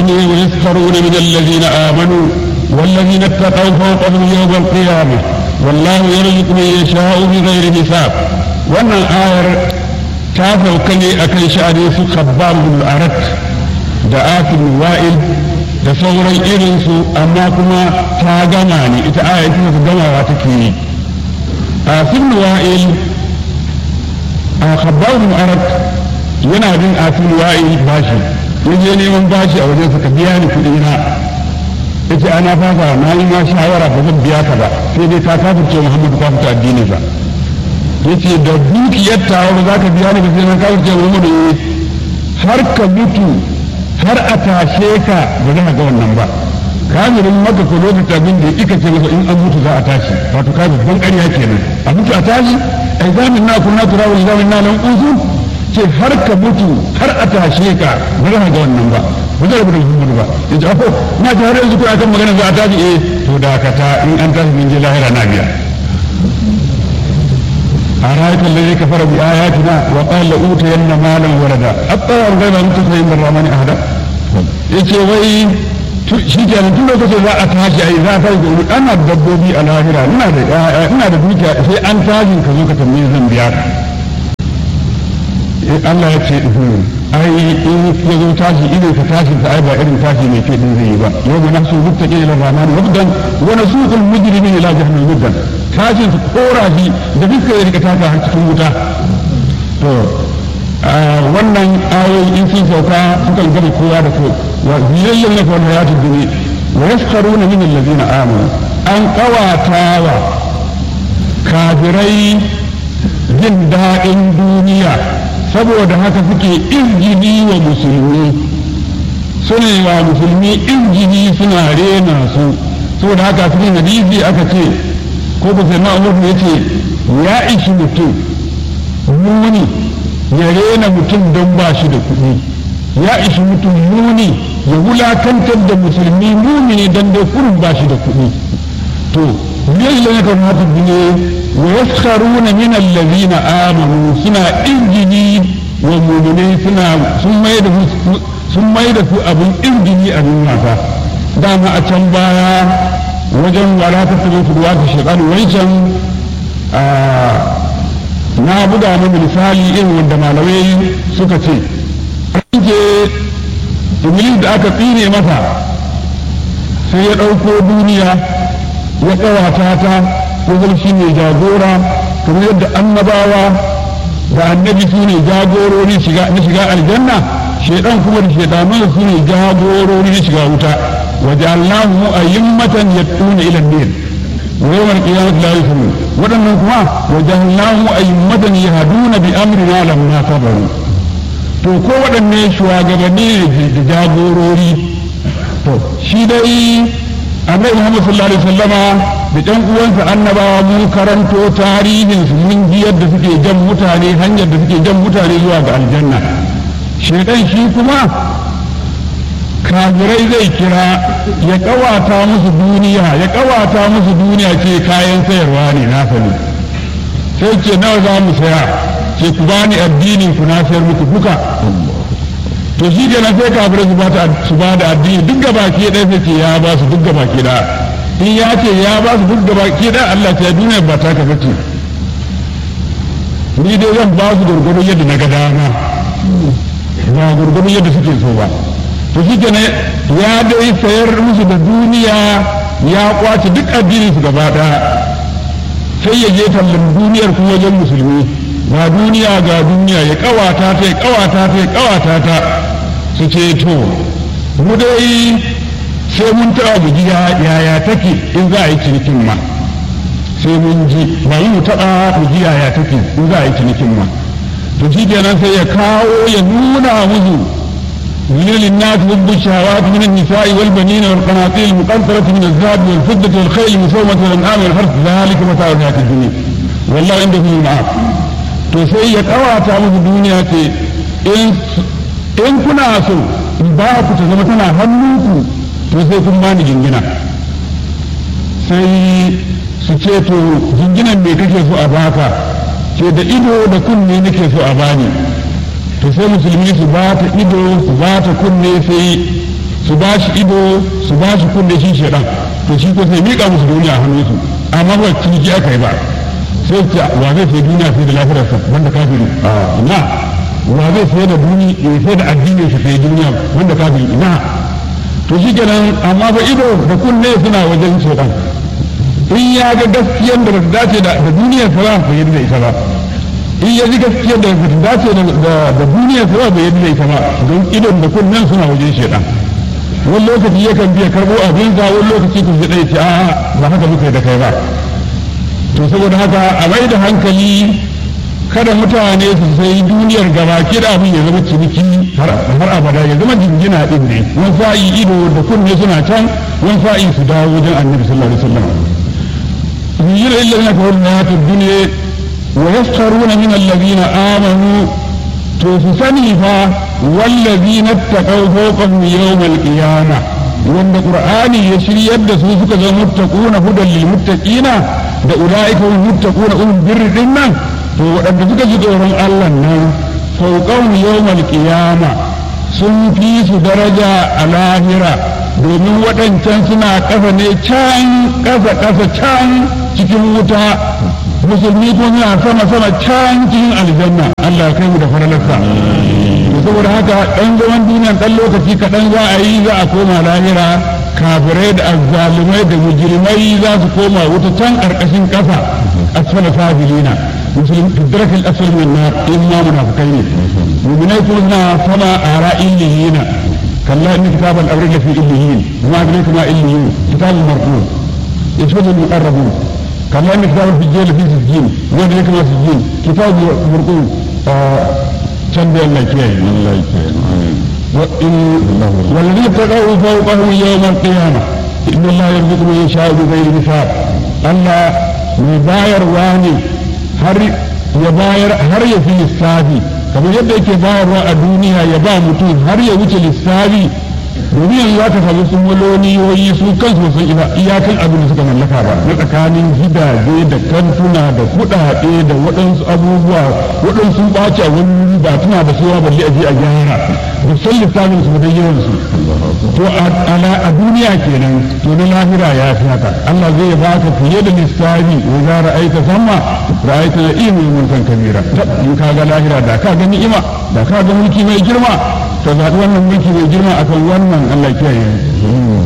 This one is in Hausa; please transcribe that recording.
ne wa yaskaruna min alladhina amanu والذين اتقوا فوقهم يوم القيامة والله يرزق من يشاء بغير حساب wannan ayar ta sauka ne a kan sha'ani su khabbab bin arat da afin wa'il da sauran irinsu amma kuma ta gama ne ita ayar ita ta gamawa take yi afin wa'il a khabbab bin arat yana bin afin wa'il bashi yaje neman bashi a wajen ka biya ni kuɗi na yace ana fasa na yi ma shawara ba zan biya ka ba sai dai ka kafirce Muhammadu ka fita addini ba yace da dukiyar tawa ba za ka biya ni ba sai na kafirce Muhammadu har ka mutu har a tashe ka ba za ka ga wannan ba kafirin maka ko lokacin abin da kika ce masa in an mutu za a tashi wato kafir ban ƙarya kenan a mutu a tashi ai zamin na kunna turawul zamin na nan uzu ce har ka mutu har a tashe ka ba za ka ga wannan ba ba zai rubuta Muhammadu ba ya ce ako na ji har yanzu kuna kan magana za a tafi eh to dakata in an tafi min je lahira na biya a rayukan da zai kafara bi ayatina wa qala uta yanna malan walada attara ga ba mutu sai inda ramani ahada yace wai shi kenan tun lokacin za a tashi ai za a tashi da ana dabbobi a lahira ina da ina da dukiya sai an tashi ka zo ka tambaye zan biya ka Allah ya ce ai in ya zo tashi idan ka tashi ta ai ba irin tashi mai ke din zai yi ba yau mu nasu muttaqin ila rahman wabdan wa nasuqul mujrimin ila jahannam wabdan tashin su kora shi da duka ya rika taka har cikin wuta to wannan ayoyi in sun sauka sukan gama kowa da kowa wa ziyayyan na kawai hayatu duniya wa yaskharuna min alladhina amanu an qawatawa kafirai jin daɗin duniya saboda haka suke izgini wa musulmi suna wa musulmi izgini suna rena su saboda haka cikin hadisi aka ce ko ba sai ma'amur ya ce ya ishi mutum muni ya rena mutum don ba shi da kuɗi ya ishi mutum muni ya wulakantar da musulmi muni don dai kurin ba shi da kuɗi to yalla ya kamata ne wa yaskharuna min allazina amanu suna injini wa mu'minai suna sun mai da sun mai da su abin injini a duniya fa dama a can baya wajen wala ta tabi su ruwa ta shekaru wancan na buga mana misali irin wanda malamai suka ce ke iblis da aka tsine masa sai ya ɗauko duniya ya ƙawata ta ko shi ne jagora kamar yadda annabawa da annabi su ne jagorori na shiga aljanna shaidan kuma da shaidanun su ne jagorori na shiga wuta waje allahu ayyummatan yattuna ila nar wa yawmal qiyamati la yusrun wadannan kuma waje allahu ayyummatan yahduna bi amrina lamma sabaru to ko waɗanne shugabanni ne da jagorori to shi dai annabi Muhammad sallallahu alaihi wasallama da ƴan uwansa annabawa mun karanto tarihin su mun ji yadda suke jan mutane hanyar da suke jan mutane zuwa ga aljanna shedan shi kuma kafirai zai kira ya kawata musu duniya ya kawata musu duniya ce kayan sayarwa ne na sani sai ce nawa za mu saya ce ku bani addinin ku na sayar muku duka to shi kenan sai kafirai su ba da addini duk gaba ke ɗaya sai ce ya ba su duk gaba ke ɗaya in ya ce ya ba su duk gaba ke ɗaya Allah ce duniya ba ta kafa ce ni dai zan ba su gurgurun yadda na ga dama ba gurgurun yadda suke so ba to shi kenan ya dai sayar musu da duniya ya kwace duk addinin su gaba ɗaya sai ya je tallan duniyar kuma wajen musulmi ga duniya ga duniya ya kawata ta ya kawata ta ya kawata ta su ce to mu dai sai mun taɓa mu ji yaya take in za a yi cinikin ma sai mun ji ba yi mu taɓa mu ji yaya take in za a yi cinikin ma to shi kenan sai ya kawo ya nuna musu من للناس حب الشهوات من النساء والبنين والقناطير المقنطرة من الذهب والفضة والخيل المسومة والأنعام والحرث ذلك متاع الحياة الدنيا والله عنده معاف to sai ya kawata musu duniya ce in kuna so in ba ku ta zama tana hannunku to sai kun bani jingina sai su ce to jinginan me kake so a baka ce da ido da kunne nake so a bani to sai musulmi su ba ta ido su ba ta kunne sai su ba shi ido su ba shi kunne shi shaɗan to shi ko sai miƙa musu duniya a hannunsu amma ba ciniki aka yi ba sai ce wa zai sai duniya sai da lafiyarsa wanda kafiri ina wa zai sai da duniya sai da addinin sa sai duniya wanda kafiri ina to shi kenan amma fa ido da kunne suna wajen shaɗan in ya ga gaskiyar da ba ta dace da duniyar sa ba bai yadda ita ba in ya ji gaskiyar da ba ta dace da duniyar sa ba bai yadda ita ba don idon da kunnen suna wajen shaɗan wani lokaci yakan biya karɓo abin sa wani lokaci ku ji ɗaya ce a ba haka muka yi da kai ba to saboda haka a mai da hankali kada mutane su sai duniyar gaba kida abin ya zama ciniki har abada ya zama jingina din ne wani sa'i ido da kunne suna can wani sa'i su dawo wajen annabi sallallahu alaihi wasallam يجير إلا الذين كفروا الحياة الدنيا ويسخرون من الذين آمنوا توفسني فا والذين اتقوا فوقهم يوم القيامة وان القرآن يشري يد سوسك ذا متقون هدى للمتقين da ula'ika hum muttaquna ulul birri dinnan to wadanda suka ji tsoron Allah nan fawqahum yawmal qiyama sun fi su daraja a lahira domin waɗancan suna ƙasa ne can ƙasa ƙasa can cikin wuta musulmi ko suna sama sama can cikin aljanna Allah kai mu da faralarsa to saboda haka ɗan zaman duniya ɗan lokaci kaɗan za a yi za a koma lahira kafirai da azzalumai da mujrimai za su koma wuta can ƙarƙashin ƙasa asfala sabilina musulmi fidrakil asfal min nar in ma munafikai ne mu'minai kuma suna sama a ra'in lihina كلا إن كتاب الأبرار لفي إليين وما أدريك ما إليين كتاب مرقوم يشهد المقربون كلا إن كتاب الفجيل لفي سجين وما أدريك ما سجين كتاب مرقوم كان بين الله كيان الله والذين اتقوا فوقهم يوم القيامة إن الله يرزق من يشاء بغير حساب الله مباير واني هر يباير هر يفي السافي kamar yadda yake bayarwa a duniya ya ba mutum har ya wuce lissafi domin yanzu za ka samu sun waloniyoyi su kansu sun isa iyakan abin da suka mallaka ba na tsakanin gidaje da kantuna da kuɗaɗe da waɗansu abubuwa waɗansu ɓaci a wani ba tuna da suwa balle a je a gyara da san lissafin su da yawan su to a duniya kenan to na lahira ya fi haka Allah zai ba ka fiye da lissafi wa za ra'aita sama ra'aita na iya mai mulkan kabira in ka ga lahira da ka ga ni'ima da ka ga mulki mai girma ka zaɓi wannan mulki mai girma akan wannan Allah kiyaye